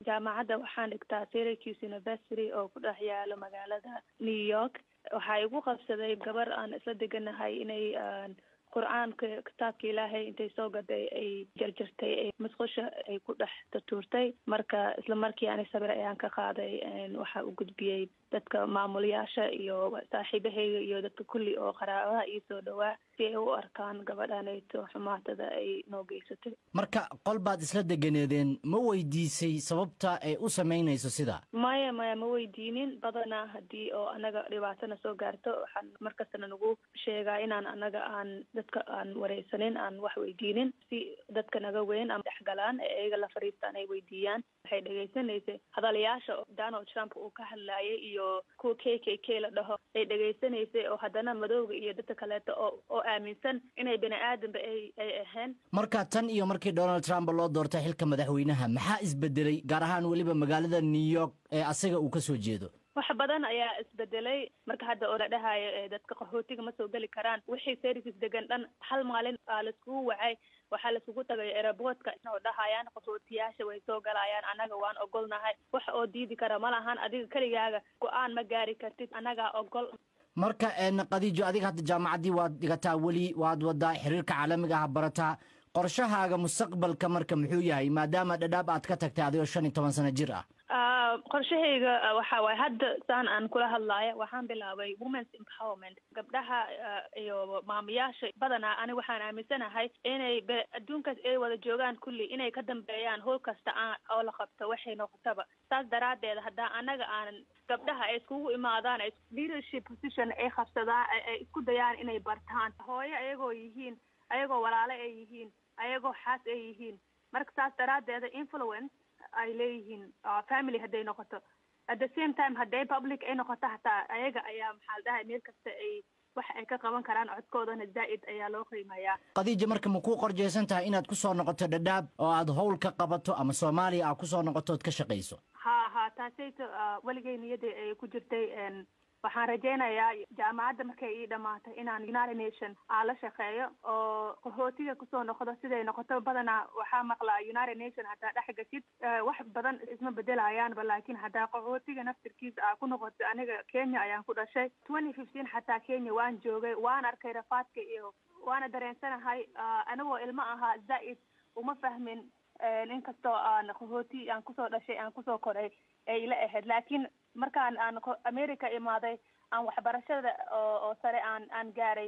jaamacadda waxaan dhigtaa syracuse university oo ku dhex yaalo magaalada new york waxaa igu qabsaday gabar aan isla deganahay inay qur-aanka kitaabka ilaahay intay soo gaday ay jarjartay ay masqusha ay ku dhex tutuurtay marka isla markii ani sabir ayaan ka qaaday waxaa u gudbiyey dadka maamulayaasha iyo saaxiibahayga iyo dadka kulli oo qaraabaha ii soo dhawaa si ay u arkaan gabadhanayto xumaatada ay noo geysatay marka qol baad isla deganeedeen ma weydiisay sababta ay u samaynayso sidaa maya maya ma weydiinin badanaa haddii oo anaga dhibaatana soo gaarto waxaan markastana nagu sheegaa inaan anaga aan dadka aan wareysanin aan wax weydiinin si dadka naga weyn ama dhexgalaan ee iyaga la fariistaan ay weydiiyaan waxay dhegaysanaysay hadalayaasha donald trump uu ka hadlaayay iyo kuwa k k k la dhaho ay dhegaysanaysay oo haddana madowga iyo dadka kaleeto oo oo aaminsan inay bani aadanba ay ay ahayn marka tan iyo markii donald trump loo doortay xilka madaxweynaha maxaa isbedelay gaar ahaan weliba magaalada new york ee asaga uu ka soo jeedo wax badan ayaa isbedelay marka hadda oo la dhahayo dadka qaxootiga ma soo geli karaan wixii service degan dhan hal maalin aa laiskugu wacay waxaa laiskugu tagay aeroboortka oo dhahayaan qaxootiyaasha way soo galayaan annaga waan ogolnahay wax oo diidi kara ma lahan adiga keligaaga go-aan ma gaari kartid annagaa ogol marka khadiijo adiga hadda jaamacaddii waad dhigataa weli waad wadaa xiriirka caalamiga ah barataa qorshahaaga mustaqbalka marka muxuu yahay maadaama dhadhaab aad ka tagtay adigoo shan iyo toban sano jir ah qorshahayga waxa waaye hadda saan aan kula hadlaaya waxaan bilaabay womens empowerment gabdhaha iyo maamayaasha badanaa ani waxaan aaminsanahay inay adduunkaas ay wada joogaan kulli inay ka dambeeyaan howl kasta aan oo la qabto waxay noqotaba saas daraadeed haddaa anaga aanan gabdhaha ay iskugu imaadaan leadership position ay qabsadaan ay isku dayaan inay bartaan hooyo ayagoo yihiin ayagoo walaalo ay yihiin ayagoo xaas ay yihiin marka saas daraadeeda influence ay leeyihiin family hadday noqoto at the same time hadday public ay noqoto hataa ayaga ayaa maxaa la dhahay meel kasta ay wax ay ka qaban karaan codkoodana zaa'id ayaa loo qiimeeyaa khadiija marka ma ku qorjeysan tahay inaad ku soo noqoto dhadhaab oo aad howl ka qabato ama soomaaliya aad ku soo noqoto ood ka shaqayso ha ha taasayto weligay niyadda ay ku jirtay waxaan rajaynayaa jaamacadda markay ii dhamaatay inaan united nation aan la shaqeeyo oo qaxootiga kusoo noqdo siday noqoto badanaa waxaa maqlaa united nation haddaa dhex gashid wax badan isma bedelayaanba laakiin haddaa qaxootiga naftirkiisa aa ku noqoto aniga kenya ayaan ku dhashay twenty fifteen xataa kenya waan joogay waan arkay rafaadka iyo waana dareensanahay anigoo ilmo ahaa zaa'id uma fahmin inkastoo aan qaxooti aan kusoo dhashay aan kusoo koray ay ila ahayd laakiin markaan aan america imaaday aan waxbarashada oo oo sare aan aan gaaray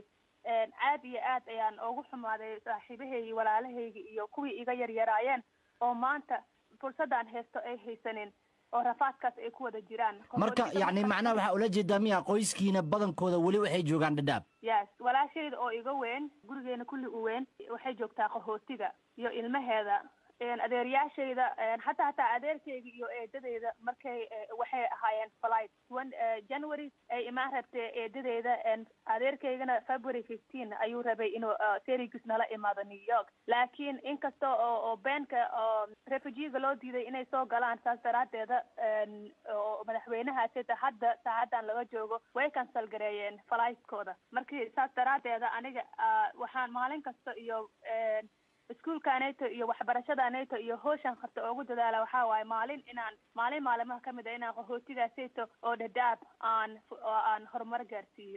aad iyo aad ayaan ugu xumaaday saaxiibahaygi walaalahaygi iyo kuwii iga yaryaraayeen oo maanta fursadaan haysto ay haysanin oo rafaadkaas ay ku wada jiraan marka yacni macnaha waxaa ula jeedaa miya qoyskiina badankooda weli waxay joogaan dhadhaab yes walaashayda oo iga weyn gurigeena kulli u weyn waxay joogtaa qaxootiga iyo ilmaheeda adeeryaashayda hataa hataa adeerkayga iyo eedadeyda markay waxay ahaayeen flight january ay imaan rabtay eedadeyda adeerkaygana february fifteen ayuu rabay inuu serigis nala imaado new york laakiin inkasta oo oo beenka oo refugiega loo diiday inay soo galaan saas daraadeeda oo madaxweynahaasita hadda saacadan laga joogo way cancel gareeyeen fligtkooda markii saas daraadeeda aniga waxaan maalin kasta iyo iskuolka nato iyo waxbarashada nato iyo hooshaan qabta ugu dadaala waxaa waaye maalin inaan maalin maalimaha kamid a inaan qaxootigaasayto oo dhadhaab aan aan horumar gaarsiiyo